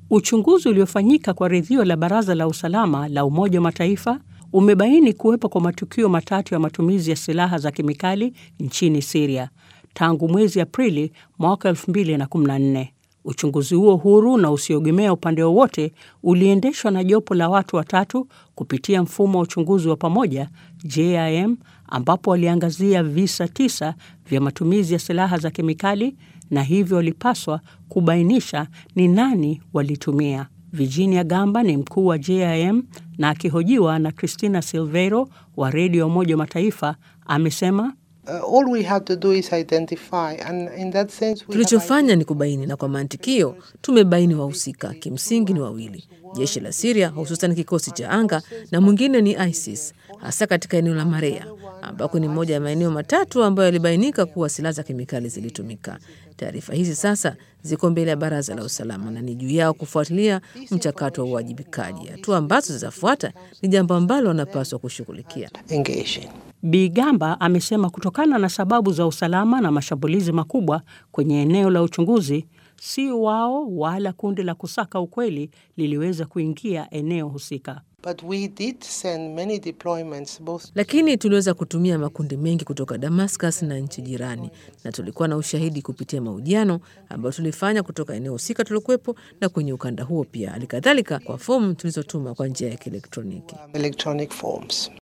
Uchunguzi uliofanyika kwa ridhio la Baraza la Usalama la Umoja wa Mataifa umebaini kuwepo kwa matukio matatu ya matumizi ya silaha za kemikali nchini Syria tangu mwezi Aprili mwaka 2014. Uchunguzi huo huru na usioegemea upande wowote uliendeshwa na jopo la watu watatu kupitia mfumo wa uchunguzi wa pamoja JIM, ambapo waliangazia visa tisa vya matumizi ya silaha za kemikali na hivyo walipaswa kubainisha ni nani walitumia. Virginia Gamba ni mkuu wa JIM na akihojiwa na Christina Silveiro wa redio ya Umoja wa Mataifa amesema Tulichofanya ni kubaini, na kwa mantikio tumebaini wahusika kimsingi ni wawili: jeshi la Siria, hususan kikosi cha anga, na mwingine ni ISIS, hasa katika eneo la Marea ambako ni moja ya maeneo matatu ambayo yalibainika kuwa silaha za kemikali zilitumika. Taarifa hizi sasa ziko mbele ya Baraza la Usalama na ni juu yao kufuatilia mchakato wa uwajibikaji. Hatua ambazo zitafuata ni jambo ambalo wanapaswa kushughulikia. Bi Gamba amesema kutokana na sababu za usalama na mashambulizi makubwa kwenye eneo la uchunguzi, si wao wala kundi la kusaka ukweli liliweza kuingia eneo husika. But we did send many deployments, both... Lakini tuliweza kutumia makundi mengi kutoka Damascus na nchi jirani, na tulikuwa na ushahidi kupitia mahojiano ambayo tulifanya kutoka eneo husika tuliokuwepo na kwenye ukanda huo pia, halikadhalika kwa fomu tulizotuma kwa njia ya kielektroniki. electronic forms.